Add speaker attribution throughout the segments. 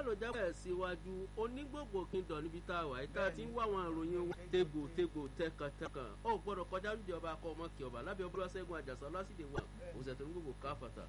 Speaker 1: náà ló jábọ̀ síwájú onígbògbò kingdom níbi tá a wà yìí tá a ti ń wá àwọn ìròyìn wọn tegbò tegbò tẹkàntẹkàn ó gbọ́dọ̀ kọjá lóde ọba akọ ọmọ kí ọba lábẹ́ ọbúrọ̀ ṣẹ́gun àjàsọ lásìdè wà òṣèlú tó ní gbogbo káfàtà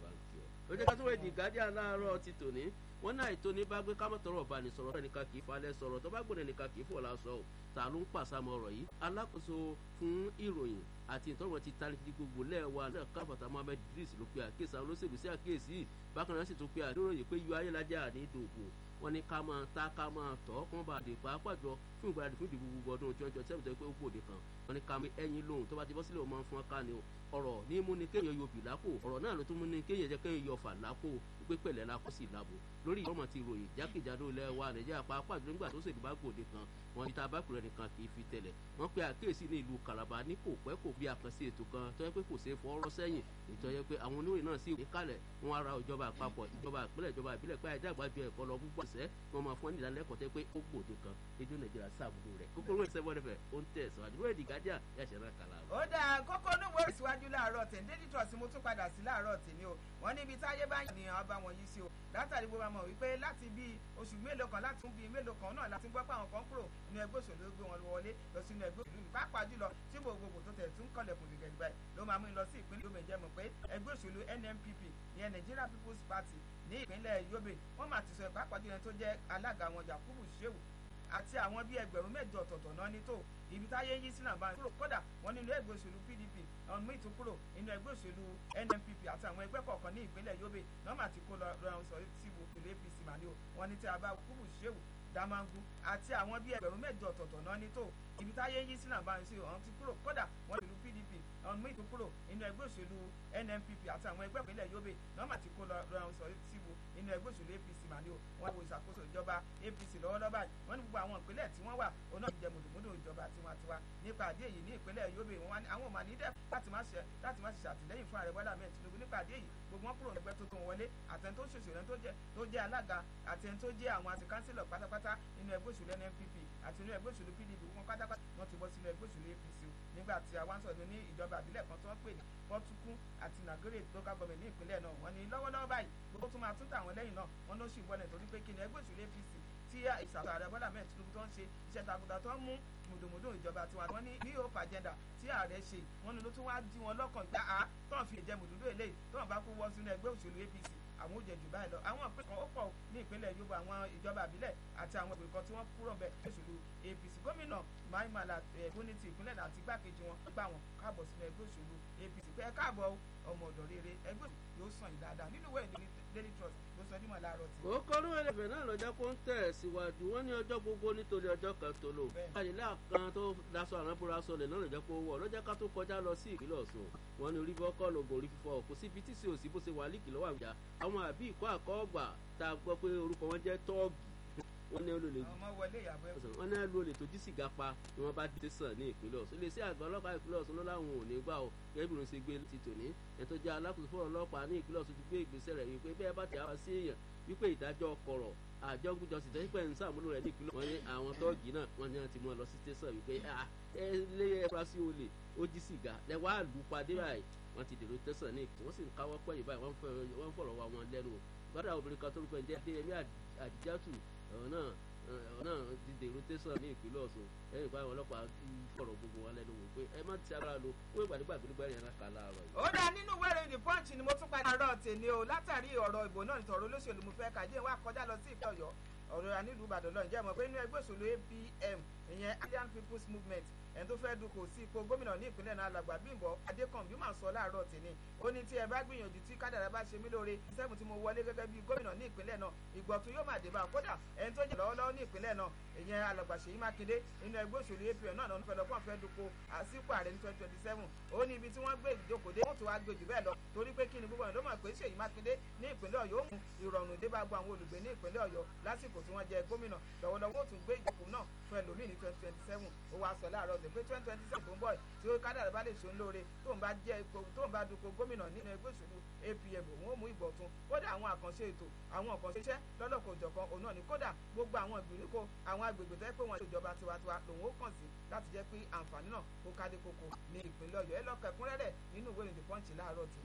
Speaker 1: ó jẹ́ ká tó wẹ̀ di guardian láàárọ̀ ti tòní wọ́n náà ètò ní bá gbé kámọ́tọ̀rọ̀ ọba ní sọ̀rọ̀ ẹnìkan kì í falẹ̀ sọ̀rọ̀ tó bá gbọ́dọ̀ ẹnìkan kì í fò lásọ ò ta ló ń pàṣàmọ̀ ọ̀rọ̀ yìí alákòóso fún ìròyìn àti ìtọ́rọ̀ ti tani ti gbogbo lẹ́ẹ̀wá náà káfàtà mohammed idris ló pe àkíyèsí àwọn olóṣèlú sí àkíyèsí yìí bákan náà sì tún pe àdúróyè pé yọ ayélujára ní ìdòbò wọn ní ká máa ta ká máa tọ́ kán bá dé pàápàá jọ fún ìgbàlódé fún ìdìbò gbogbo ọdún twenty twenty seven tó pé ó gbòde kan wọn ní ká mi ẹyin lóhùn tó bá ti bọ́ sílẹ̀ wọn máa ń fún ká ni o ọ̀rọ̀ ní mú ni kéèyàn yọ bì lápò ọ̀rọ̀ náà ló tún mú ni kéèyàn jẹ́ kéèyàn yọ fà lápò pé pẹ̀lẹ́ la kó sì lábo lórí ìfọ̀mọ̀ ti ròyìn jákèjádò ilẹ̀ wa nàìjíríà pàápàá jùlọ nígbà tó ṣèlú bá gbòde kan wọn ní tabakùrẹ́ nìkan kì í fi tẹ̀lẹ̀ wọ́n pe àkíyèsí ní ìlú Calabar ní kò pẹ́ kò bí àkànṣe ètò kan tó yẹ pé kò ṣeé fọwọ́rọ́ sẹ́yìn ètò yẹ pé àwọn oníròyìn náà sì kalẹ̀ wọn ara ìjọba àpapọ̀ ìjọba ìpínlẹ̀ ìjọba ìbílẹ̀ pé àìdá àgbájọ ẹ̀kọ́ lọ púpọ̀ ṣẹ́ wọn máa fún ìdánilẹ́kọ̀ọ́ tẹ́ pé ó gbòde kan ètò nàìjíríà sáàbùdó rẹ̀ kókóró ìṣẹ́wọ́dẹ̀fẹ̀ ó ń tẹ̀ sọ àdúrà èdè gájà yàṣẹ́ náà kàlà.
Speaker 2: ó dáa kókó níwèé ìsíwájú láàárọ̀ tẹ̀ dédí trọ̀sì mo tún padà sí láàárọ̀ tèmi o wọ́n níbi táyé bá yàn nìyàn ọba wọn yìí sí o látàrí gbogbo àmọ̀ wípé láti bí oṣù mélòó kan láti tún bí mélòó kan náà láti gbọ́ pé àwọn kan kúrò nínú ẹgbẹ́ òṣèlú gbé wọn wọlé lọ sínú ẹgbẹ́ òṣèlú ní pàápàá jùlọ tí gbogbogbò tó tẹ̀ tún kọlẹ̀kùn gẹ́gẹ́ gbà ló máa mú lọ sí ìpínlẹ̀ Yobe jẹ́ mọ̀ pé ẹgbẹ́ òṣèlú NNPP ìyẹn Nigeria People's Party ní ìpínlẹ̀ Yobe wọ́n máa ti sọ pàápàá jùlọ tó jẹ́ alága wọn Yakubu Shehu àti àwọn bíi ẹgbẹ̀rún mẹ́jọ ọ̀tọ̀ọ̀tọ̀ náà ní tó ibi táyé yí sí nàbà kúrò kódà wọn nínú ẹgbẹ́ òṣèlú PDP ọ̀n mí tún kúrò nínú ẹgbẹ́ òṣèlú NNPP àti àwọn ẹgbẹ́ kọ̀ọ̀kan ní ìpínlẹ̀ Yobe nọ́ọ̀mà ti kó lọ rọrùn sọ síbu ìlú APC màní o wọn ní tí a bá kúrò ṣéwù Damangu àti àwọn bíi ẹgbẹ̀rún mẹ́jọ ọ̀tọ̀ọ̀tọ̀ náà ní tó ibi táyé yí sí nàbà sí ọ̀n ti kúrò kódà wọn ìlú PDP ọ̀n mí tún kúrò nínú ẹgbẹ́ òṣèlú NNPP àti àwọn ẹgbẹ́ ìpínlẹ̀ Yobe nọ́ọ̀mà ti kó lọ rọrùn sọ síbu nínú ẹgbẹ́ òṣèlú APC màní o wọn wo ìṣàkóso ìjọba APC lọ́wọ́lọ́wọ́ báyìí wọ́n ní gbogbo àwọn ìpínlẹ̀ tí wọ́n wà òun náà jẹ mùdùmùdù ìjọba tiwantiwa nípa àdé èyí ní ìpínlẹ̀ Yobe wọn àwọn ò mà ní dẹ́ láti má ṣe láti má ṣe ṣàtìlẹ́yìn fún ààrẹ Bọ́lá Ahmed Tinubu nípa àdé yìí gbogbo wọn kúrò ẹgbẹ́ tuntun wọlé àtẹni tó ṣòṣèlú tó jẹ́ tó jẹ́ alága àtẹni tó jẹ́ àwọn àti kánsílọ̀ pátápátá nínú ẹgbẹ́ òṣèlú NNPP àti nínú ẹgbẹ́ òṣèlú PDP wọn pátápátá wọn ti bọ́ sínú ẹgbẹ́ òṣèlú APC nígbà tí àwọn ń sọ̀rọ̀ ní ìjọba àbílẹ̀ kan tó ń pè ní pọ́tùkú àti nàgẹ́rẹ́ local government ní ìpínlẹ̀ náà wọ́n ní lọ́wọ́lọ́wọ́ báyìí gbogbo tún máa tún tàwọn lẹ́yìn náà wọ́n ló sì ń bọ́lẹ̀ torí pé kí ni ẹgbẹ́ òṣèlú APC tí ìṣàkóso ààrẹ Bọ́lá Ahmed Tinubu tó ń ṣe iṣẹ́ takuntakun tó ń mú mùdùmùdù ìjọba tiwa wọn ní ní hope agenda tí ààrẹ ṣe wọn ni ló tún wá dí wọn lọ́kàn gbá a tó ń fi ìjẹ mùdùmùdù eléyìí tó ń bá kó wọ́ sínú ẹgbẹ́ òṣèlú APC àwọn ò jẹ jù báyìí lọ àwọn ìpín kan ó pọ̀ ní ìpínlẹ̀ Yorùbá àwọn ìjọba àbílẹ̀ àti àwọn ìpín kan tí wọ́n kúrò bẹ̀ òṣèlú APC gómìnà maimala ẹ̀bùnì ti ìpínlẹ̀ náà àti igbákejì wọn gbà wọn káàbọ̀ sínú ẹgbẹ́ òṣèlú APC pé ẹ káàbọ̀ ọmọ ọ̀dọ̀ rere ẹgbẹ́ yóò sàn yìí dáadáa nínú ìwé ìdílé Daily Trust ló sọ dímọ̀ láàárọ̀ tí.
Speaker 1: ó kọ́ ló ẹlẹ́fẹ̀ náà lọ́jọ́ kó ń tẹ̀ síwájú wọ́n ní ọjọ́ gbogbo nítorí ọjọ́ kan tó lò. àyílá kan tó daṣọ àránbúra sọlẹ̀ náà lọ́jọ́ kó wọ̀ lọ́jọ́ ká tó kọjá lọ sí ìpínlẹ̀ Ọ̀ṣun wọ́n ní orí fọ́kọ́ lògùn orí fífọ́ kò síbi tí sí òsì bó ṣe wà líkì lọ́wọ́ àwùjá àwọn àbí ìkọ́ àkọ́ọ̀gbà tá a gbọ́ pé orúkọ wọn jẹ́ tọ́ọ̀gì wọ́n ní olè wọ́n ní olè tó jí sìgá pa ni wọ́n bá dé sàn ní ìpínlẹ̀ Ọ̀ṣun iléeṣẹ́ àgbà ọlọ́pàá ìpínlẹ̀ Ọ̀ṣun ló láwọn ò ní gbà ó gẹ́gẹ́ bí wọ́n ṣe gbé ti tòní ẹ̀ tó jẹ́ alákòóso fún ọlọ́pàá ní ìpínlẹ̀ Ọ̀ṣun ti gbé ìgbésẹ̀ rẹ̀ wípé bẹ́ẹ̀ bá ti àwọn sí èèyàn wípé ìdájọ́ kọ̀rọ̀ àjọgúnjọ sì tẹ́sí pẹ̀ ń sàmúlò rẹ̀ ní ìpínlẹ̀ wọ́n ní àwọn tọ́ọ̀gì náà wọ́n ní wọ́n ti mú ọ lọ sí tẹ̀sán wípé ẹ lé ẹfurasí olè ó jí sìgá lẹ́wọ́ àlùpadé báyìí wọ́n ti dèrò tẹ̀sán ní ìpínlẹ̀ wọ́n sì ń káwọ́ pẹ̀yìn báyìí wọ́n fọ̀rọ̀ wá wọn lẹ́nu gbọ́dọ̀ obìnrin kan tó rúkọ ẹ̀jẹ̀ adéyẹmí àdìjátù ọ̀hún náà náà ti dèrò tẹ̀sán ní ìpínlẹ̀ Ọ̀ṣun lẹ́yìn ìpá àwọn ọlọ́pàá fọ̀rọ̀ gbogbo wọn lẹ́nu wò pé ẹ má ti ara lo wọ́n ìgbàdégbà gbẹdẹgbẹ yẹn ká láàárọ̀ yìí.
Speaker 2: ó dá nínú ìwé ìròyìn The Punch ni mo tún padà rọ tèmi o látàrí ọ̀rọ̀ ìbò náà nítorí olóṣèlú mo fẹ́ kàdé wa kọjá lọ sí ìpínlẹ̀ Ọ̀yọ́ ọ̀rọ̀ ànílùú Ìbàdàn lọ́nà jẹ́ mọ̀ pé inú ẹgbẹ́ òṣèlú APM ìyẹn Alliance People's Movement ẹni tó fẹ́ dupò sí ipò gómìnà ní ìpínlẹ̀ náà alàgbà Bímbọ́ Adékànbí máa sọ láàárọ̀ tèmi ó ní tí ẹ bá gbìyànjú tí kádàrá bá ṣe mí lóore sẹ́fún tí mo wọlé gẹ́gẹ́ bí gómìnà ní ìpínlẹ̀ náà ìgbọ̀tún yóò máa dé bá kódà ẹni tó jẹ́ lọ́wọ́lọ́wọ́ ní ìpínlẹ̀ náà ìyẹn alàgbà Ṣèyí Mákindé nínú ẹgbẹ́ òṣèlú APM náà lọ́nà fẹ́lẹ́ fún àfẹ́ dupò àsìkò ààrẹ ní twenty twenty seven ó ní ibi tí wọ́n gbé ìjókòó dé wọ́n tún wá gbé jù bẹ́ẹ̀ lọ torí pé kí ni gbogbo ìlú mọ̀ pé Ṣèyí Mákindé ní ìpínlẹ̀ Ọ̀yọ́ mú ìrọ̀rùn dé bá gbọ́ àwọn olùgbé ní ìpínlẹ̀ Ọ̀yọ́ lásìkò tí wọ́n jẹ gómìnà lọ́wọ́lọ́wọ́ ó tún gbé ìjókòó náà fún ẹlòmíì ní twenty twenty seven ó wá sọ láàárọ̀ ọ̀sẹ̀ pé twenty twenty seven tó ń bọ̀ tí ó kádàrá bá lè ṣe ń lóore tó ń bá jẹ́ ipò tó ń bá dupò gómìnà nínú ẹgbẹ́ òṣèlú APM òun ó mú ìgbọ̀tún kódà àwọn àkànṣe ètò àwọn àkànṣe iṣẹ́ lọ́lọ́kọ̀ òjọ̀kan òun náà ni kódà gbogbo àwọn ìgbèríko àwọn agbègbè tó yẹ pé wọ́n ṣe ìjọba tiwantiwa lòun ó kàn sí láti jẹ́ pé àǹfààní náà kó kádé koko ní ìpínlẹ̀ Ọ̀yọ́ ẹ lọ́kọ̀ ẹ̀kúnrẹ́rẹ́ nínú ìwé ìròyìn The Punch láàárọ̀ tì